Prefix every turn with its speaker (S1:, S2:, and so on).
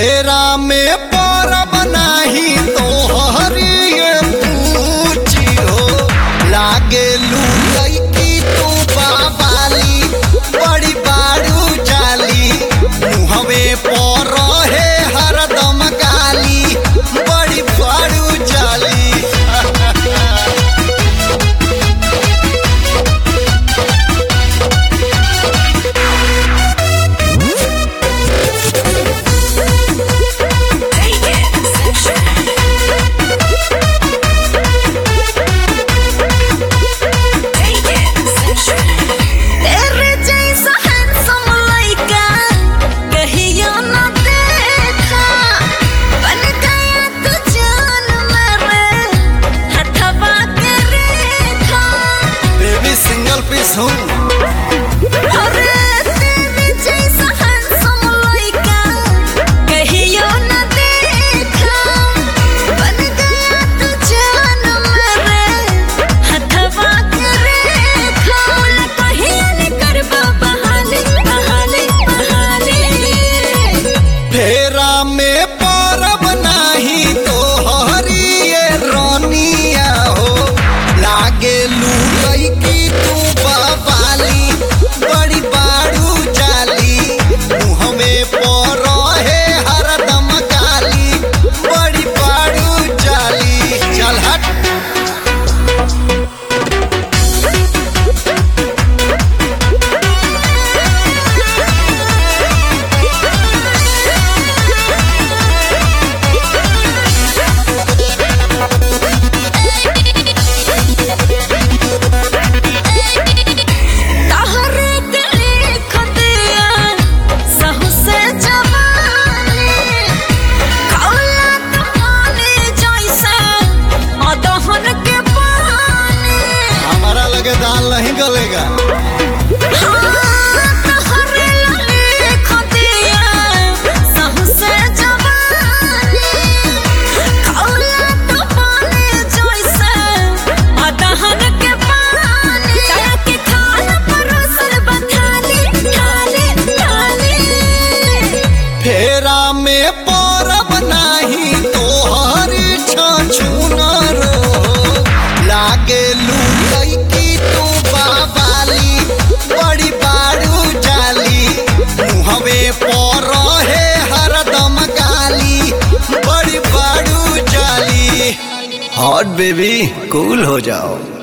S1: फेरा में परब नाही तो हरिये पूछी हो लागे लुई की तू बाबाली बड़ी बाड़ू जाली मुहवे पर है हरदम गाली बड़ी बाड़ू जाली
S2: Take it sexual. Take it sexual. तेरे जैसा handsome लड़का कहियो न देखा बन गया तू जान मेरे हथवा के रेखा
S1: बेबी सिंगल पीस हूँ
S2: अरे तेरे जैसा handsome लड़का कहियो न देखा बन गया तू जान मेरे हथवा के रेखा बोला कहियो न करबा बहाने बहाने बहाने
S1: फेरा में परब नाही तो हरिये रोनिया हो लागे लुई की तू बाबाली बड़ी बाड़ू जाली मुहमे पर है हरदम गाली बड़ी बाड़ू जाली चल हट
S2: तहरे के लिख दिया सहु से जवानी खौला कहानी जैसे अदहन के पानी
S1: हमारा लगे दाल नहीं गलेगा
S2: हाँ, तहरे लिख दिया सहु से जवानी खौला कहानी जैसे अदहन के पानी तारा के खाना परोसल बथाली थाली थाली
S1: फेरा में परब नाही तो हरी छछुनर लागे लुई की तू बाबाली बड़ी बाड़ू जाली मुहवे पर है हरदम गाली बड़ी बाड़ू जाली हॉट बेबी कूल हो जाओ